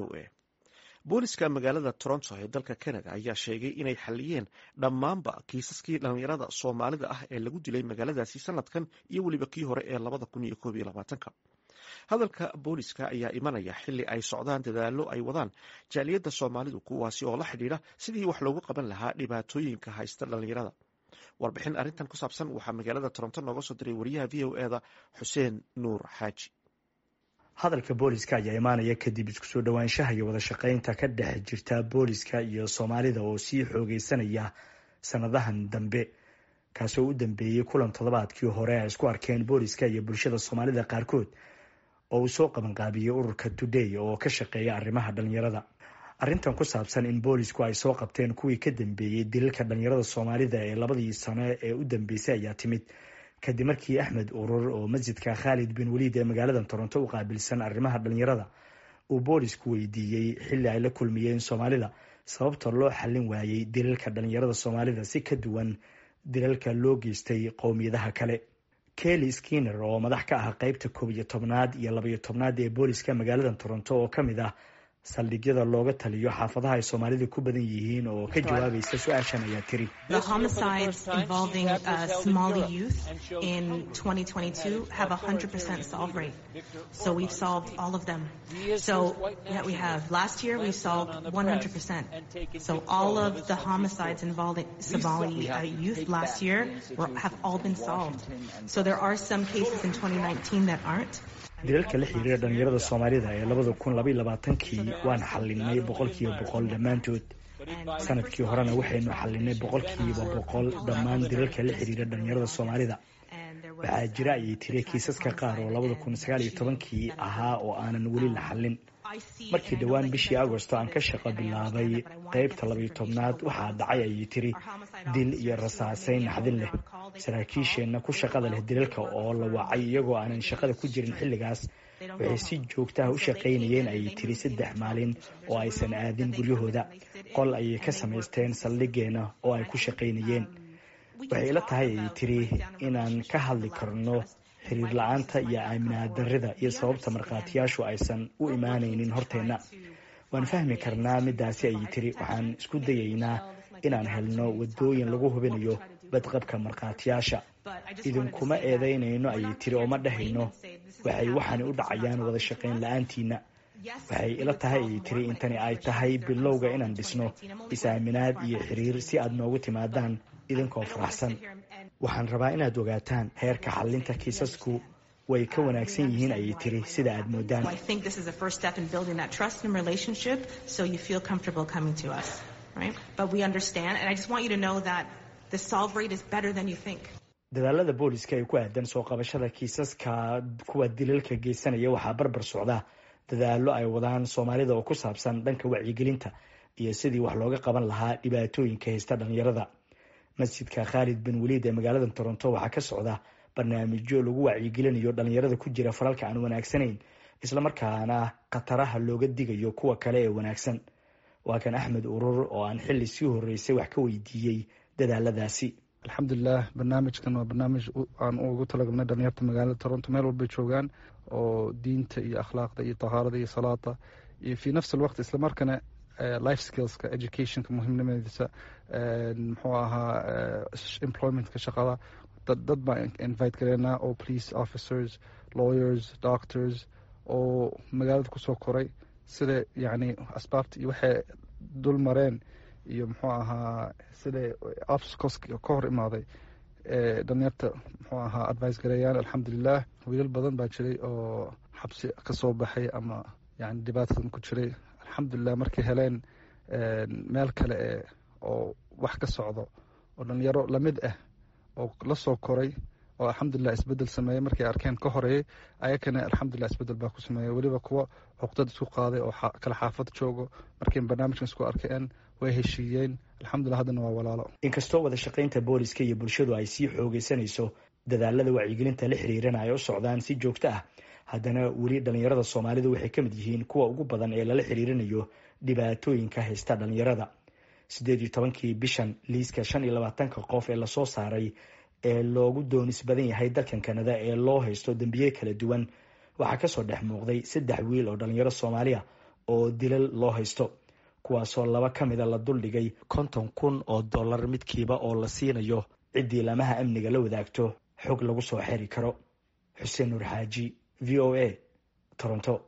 o a booliska magaalada toronto ee dalka canada ayaa sheegay inay xaliyeen dhammaanba kiisaskii dhallinyarada soomaalida ah ee lagu dilay magaaladaasi sanadkan iyo weliba kii hore ee labada kun iyo koob iyo labaatanka hadalka booliska ayaa imanaya xili ay socdaan dadaalo ay wadaan jaaliyadda soomaalidu kuwaasi oo la xidhiidha sidii wax loogu qaban lahaa dhibaatooyinka haysta dhallinyarada warbixin arrintan ku saabsan waxaa magaalada toronto nooga soo diray wariyaha v o eda xuseen nuur xaaji hadalka booliska ayaa imaanaya kadib isku soo dhowaanshaha iyo wada shaqaynta ka dhex jirta booliska iyo soomaalida oo sii xoogeysanaya sanadahan dambe kaasoo u dambeeyey kulan toddobaadkii hore ay isku arkeen booliska iyo bulshada soomaalida qaarkood oo uu soo qabanqaabiyey ururka today oo ka shaqeeya arrimaha dhalinyarada arrintan ku saabsan in boolisku ay soo qabteen kuwii ka dambeeyey dilalka dhalinyarada soomaalida ee labadii sano ee u dambeysay ayaa timid kadib markii axmed urur oo masjidka khaalid bin waliid ee magaalada toronto u qaabilsan arrimaha dhalinyarada uu boolisku weydiiyey xilli ay la kulmiyeen soomaalida sababta loo xallin waayey dilalka dhalinyarada soomaalida si ka duwan dilalka loo geystay qowmiyadaha kale kelly skinner oo madax ka ah qeybta koob iyo tobnaad iyo labaiyo tobnaad ee booliska magaalada toronto oo kamid ah saldhigyada looga taliyo xaafadaha ay soomaalida ku badan yihiin oo ka jawaabaysa su-aashan ayaa tiri dilalka la xiriira dhalinyarada soomaalida ee labada kun labaiy labaatankii waan xalinay boqolkiiba boqol dhammaantood sanadkii horena waxaynu xalinay boqolkiiba boqol dhammaan dilalka la xiriira dhalinyarada soomaalida waxaa jira ayay tiri kiisaska qaar oo labada kun sagaal iyo tobankii ahaa oo aanan weli la xallin markii dhowaan bishii agosto aan ka shaqo bilaabay qeybta labaiyo tobnaad waxaa dhacay ayay tiri dil iyo rasaaseyn naxdin leh saraakiisheenna ku shaqada leh dilalka oo la wacay iyagoo aanan shaqada ku jirin xilligaas waxay si joogtaha u shaqaynayeen ayay tiri saddex maalin oo aysan aadin guryahooda qol ayay ka samaysteen saldhigeenna oo ay ku shaqaynayeen waxay ila tahay ayay tiri inaan ka hadli karno xiriir la-aanta iyo aaminaad darrida iyo sababta markhaatiyaashu aysan u imaanaynin horteenna waan fahmi karnaa midaasi ayay tiri waxaan isku dayaynaa inaan helno wadooyin lagu hubinayo badqabka markhaatiyaasha idinkuma eedeynayno ayay tiri oo ma dhahayno waxay waxaani u dhacayaan wada shaqayn la-aantiina waxay ila tahay ayay tiri intani ay tahay bilowga inaan dhisno is-aaminaad iyo xiriir si aad noogu timaadaan idinkoo faraxsan waxaan rabaa inaad ogaataan heerka xalinta kiisasku way ka wanaagsan yihiin ayay tiri sida aad moodaan dadaalada booliska ay ku aadan soo qabashada kiisaska kuwa dilalka geysanaya waxaa barbar socda dadaalo ay wadaan soomaalida oo ku saabsan dhanka wacyigelinta iyo sidii wax looga qaban lahaa dhibaatooyinka haysta dhalinyarada masjidka khaalid bin waliid ee magaalada toronto waxaa ka socda barnaamijyo lagu wacyigelinayo dhalinyarada ku jira falalka aan wanaagsanayn islamarkaana khataraha looga digayo kuwa kale ee wanaagsan waa kan axmed urur oo aan xili sii horeysay wax ka weydiiyey dadaaladaasi alxamdulilah barnaamijkan waa barnaamij aan ugu talagalnay dhalinyarta magaalada toronto meel walbay joogaan oo diinta iyo akhlaaqda iyo tahaarada iyo salaada iyo fi nafs alwaqt islamarkana life skillska educationka muhiimnimadiisa muxuu ahaa employmentka shaqada dad baan invite gareynaa oo police officers lawyers doctors oo magaalada kusoo koray sida yacni asbaabta iyo waxay dul mareen iyo muxuu ahaa sida obstacles ka hor imaaday dhalinyarta muxuu ahaa advice gareeyaan alxamdulilah wiilal badan baa jiray oo xabsi kasoo baxay ama yani dhibaatadan ku jiray alxamdulilah markay heleen meel kale e oo wax ka socdo oo dhalinyaro lamid ah oo lasoo koray oo alxamdulilah isbedel sameeyey markay arkeen ka horeeyey ayakana alxamdulilah isbedel baa ku sameeyey weliba kuwa cuqdad isku qaaday oo kala xaafad joogo markay barnaamijkan isku arkeen way heshiiyeen alxamdulilah haddana waa walaalo inkastoo wada shaqaynta booliska iyo bulshadu ay sii xoogeysanayso dadaalada wacyigelinta la xiriirana ay u socdaan si joogto ah haddana weli dhalinyarada soomaalidu waxay ka mid yihiin kuwa ugu badan ee lala xiriirinayo dhibaatooyinka haysta dhalinyarada siddeed iyo tobankii bishan liiska shan iyo labaatanka qof ee lasoo saaray ee loogu doonis badan yahay dalkan kanada ee loo haysto dembiye kala duwan waxaa kasoo dhex muuqday saddex wiil oo dhalinyaro soomaaliya oo dilal loo haysto kuwaasoo laba ka mida la duldhigay konton kun oo dollar midkiiba oo la siinayo ciddii lamaha amniga la wadaagto xog lagu soo xeri karo xuseen nuur xaaji v o a toronto